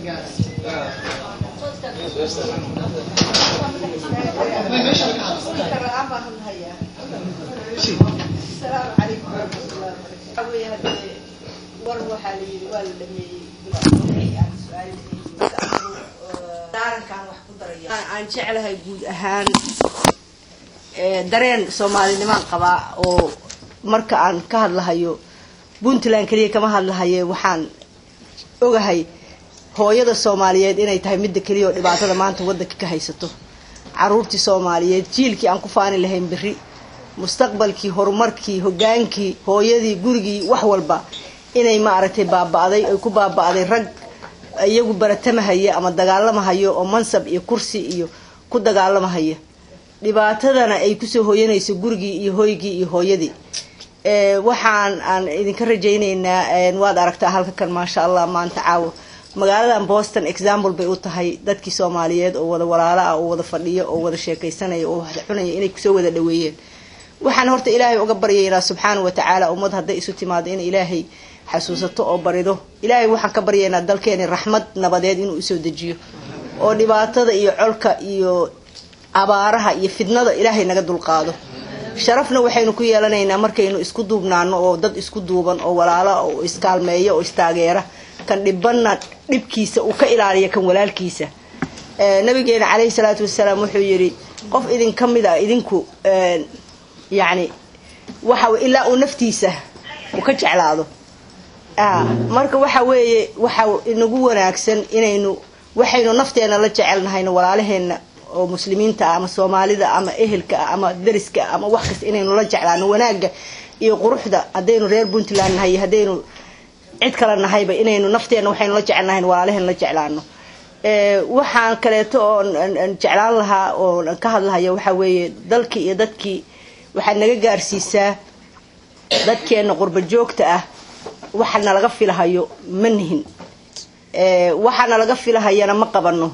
السلام عليكم ورحمة الله وبركاته. war waxaa la yidhi waa la dhameeyey daarankaan wax ku daraya aan jeclahay guud ahaan dareen soomaalinimaan qabaa oo marka aan ka hadlahayo puntland keliya kama hadlahaye waxaan ogahay hooyada soomaaliyeed inay tahay midda keliya oo dhibaatada maanta waddanka ka haysato caruurtii soomaaliyeed jiilkii aan ku faani lahayn berri mustaqbalkii horumarkii hogaankii hooyadii gurigii wax walba inay maaragtay baaba'day ay ku baaba'day rag iyagu baratamahaya ama dagaalamahayo oo mansab iyo kursi iyo ku dagaalamahaya dhibaatadana ay kusoo hooyanayso gurigii iyo hoygii iyo hooyadii waxaan aan idinka rajaynaynaa waad aragtaa halka kan maasha allah maanta caawo magaaladan boston example bay u tahay dadkii soomaaliyeed oo wada walaalo ah oo wada fadhiyo oo wada sheekaysanaya oo wada cunaya inay kusoo wada dhaweeyeen waxaan horta ilaahay uga baryaynaa subxaana wa tacaala ummad hadday isu timaado in ilaahay xasuusato oo barido ilaahay waxaan ka baryaynaa dalkeeni raxmad nabadeed inuu usoo dejiyo oo dhibaatada iyo colka iyo abaaraha iyo fidnada ilaahay naga dulqaado sharafna waxaynu ku yeelanaynaa markaynu isku duubnaano oo dad isku duuban oo walaala oo iskaalmeeya oo istaageera kan dhibanna dhibkiisa uu ka ilaaliya kan walaalkiisa nabigeena caleyhi salaatu wasalaam wuxuu yidhi qof idin ka mid a idinku yacni waxa ilaa uu naftiisa uu ka jeclaado marka waxa weeye waxa inagu wanaagsan inaynu waxaynu nafteena la jecelnahayno walaalaheenna oo muslimiinta ah ama soomaalida ama ehelka ah ama dariska ah ama wax kasta inaynu la jeclaano wanaagga iyo quruxda haddaynu reer puntland nahay haddaynu cid kale nahayba inaynu nafteena waxaynu la jecelnahayn walaalaheen la jeclaano waxaan kaleeto oo jeclaan lahaa oo ka hadlahaya waxa weeye dalkii iyo dadkii waxaad naga gaarsiisaa dadkeena qurba joogta ah waxana laga filahayo ma nihin waxaana laga filahayana ma qabano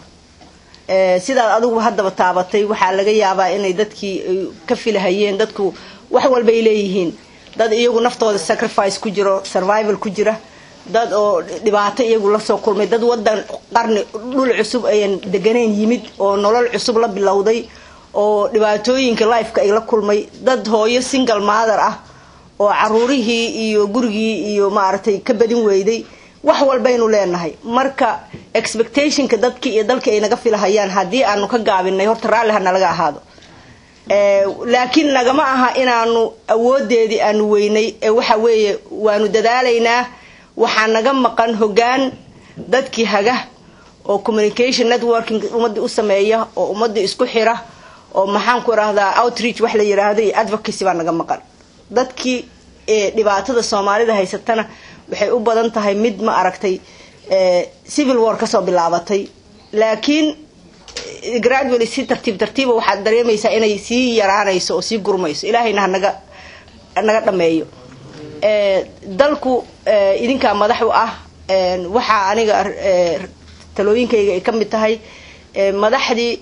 sidaad adigu haddaba taabatay waxaa laga yaabaa inay dadkii ka filahayeen dadku wax walbay leeyihiin dad iyagu naftooda sacrifice ku jiro survival ku jira dad oo dhibaato iyagu lasoo kulmay dad wadan qarni dhul cusub ayan deganayn yimid oo nolol cusub la bilowday oo dhibaatooyinka lifeka ay la kulmay dad hooyo single mother ah oo caruurihii iyo gurigii iyo maaragtay ka badin weyday wax walbaynu leenahay marka expectationka dadkii iyo dalkii ay naga filahayaan haddii aanu ka gaabinay horta raalli ha nalaga ahaado laakiin nagama aha inaanu awoodeedii aanu weynay ee waxa weeye waanu dadaalaynaa waxaa naga maqan hogaan dadkii haga oo communication networking ummadii u sameeya oo ummadii isku xira oo maxaan ku irahdaa outreach wax la yiraahdo iyo advocacy baa naga maqan dadkii dhibaatada soomaalida haysatana waxay u badan tahay mid ma aragtay civil war kasoo bilaabatay laakiin gradually si tartiib tartiiba waxaad dareemaysaa inay sii yaraanayso oo sii gurmayso ilaahayna hanaga naga dhameeyo dalku idinkaa madax u ah waxaa aniga talooyinkayga ay ka mid tahay madaxdii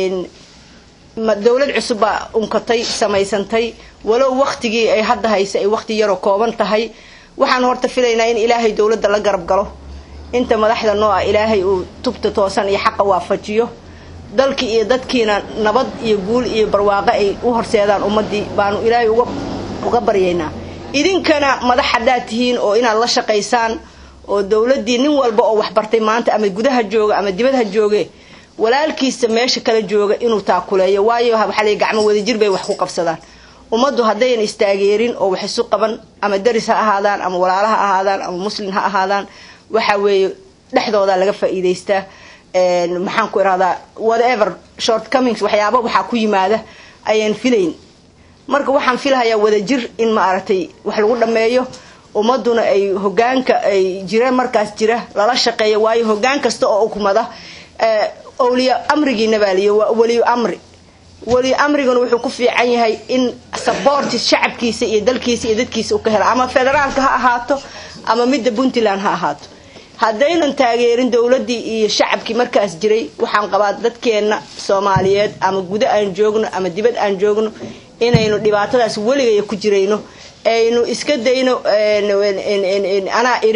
dowlad cusub baa unkatay samaysantay walow waktigii ay hadda haysa ay wakti yaroo kooban tahay waxaan horta filaynaa in ilaahay dowladda la garab galo inta madaxda noo ah ilaahay uu tubta toosan iyo xaqa waafajiyo dalkii iyo dadkiina nabad iyo guul iyo barwaaqo ay u horseedaan ummadii baanu ilaahay uga uga baryaynaa idinkana madax haddaad tihiin oo inaad la shaqaysaan oo dowladdii nin walba oo waxbartay maanta ama gudaha jooga ama dibadha jooge walaalkiisa meesha kala jooga inuu taakuleeyo waayo waxaa la gacmo wadajir bay wax ku qabsadaan ummaddu haddayan istaageerin oo wax isu qaban ama daris ha ahaadaan ama walaala ha ahaadaan ama muslin ha ahaadaan waxa weeye dhexdooda laga faa'iidaystaa maxaan ku irahdaa whatever short comings waxyaaba waxaa ku yimaada ayaan filayn marka waxaan filahayaa wadajir in ma aragtay wax lagu dhameeyo ummaduna ay hogaanka ay jireen markaas jira lala shaqeeyo waayo hogaan kasta oo ukumada awliya amrigiina baaliyo waa weliyo amri weliyo amriguna wuxuu ku fiican yahay in saboorti shacabkiisa iyo dalkiisa iyo dadkiisa u ka hela ama federaalka ha ahaato ama midda puntland ha ahaato haddaynan taageerin dowladdii iyo shacabkii markaas jiray waxaan qabaa dadkeenna soomaaliyeed ama gudo aan joogno ama dibad aan joogno inaynu dhibaatadaas weligaya ku jirayno aynu iska dayno anaa idhi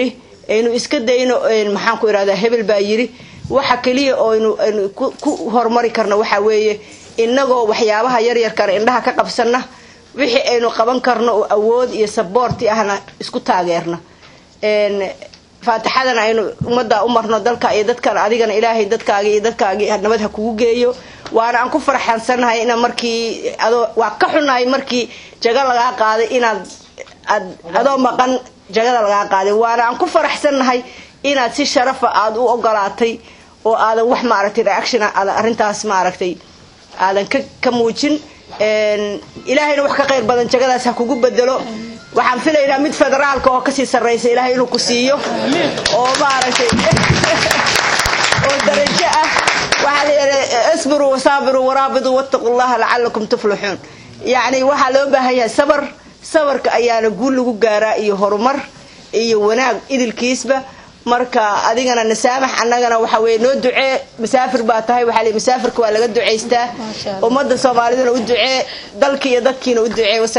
aynu iska dayno maxaan ku irahdaa hebel baa yiri waxa keliya oo aynu aynu ku horumari karno waxaa weeye inagoo waxyaabaha yaryarkana indhaha ka qabsana wixii aynu qaban karno oo awood iyo saboorti ahna isku taageerna faatixadana aynu ummadda u marno dalka iyo dadkan adigana ilaahay dadkaagi iyo dadkaagi nabad ha kugu geeyo waana aan ku farxansanahay ina markii adoo waa ka xunahay markii jaga lagaa qaaday inaad ad adoo maqan jagada lagaa qaaday waana aan ku faraxsannahay inaad si sharafa aada u ogolaatay oo aadan wax maaragtay reaction aadan arrintaas maaragtay aadan ka ka muujin ilaahayna wax ka qayr badan jagadaas ha kugu bedelo waxaan filaynaa mid federaalka oo kasii sarraysa ilaahay inuu ku siiyo oo maaragtay oo darajo ah waxaa la yidhi isbiruu wasaabiruu waraabiduu wattaqu llaha lacalakum tuflixuun yacni waxaa loo baahan yahay sabar sabarka ayaana guul lagu gaaraa iyo horumar iyo wanaag idilkiisba marka adigana nasaamax annagana waxa weye noo ducee masaafir baa tahay waxaa lii masaafirka waa laga ducaystaa ummadda soomaaliduna u ducee dalki iyo dadkiina u ducee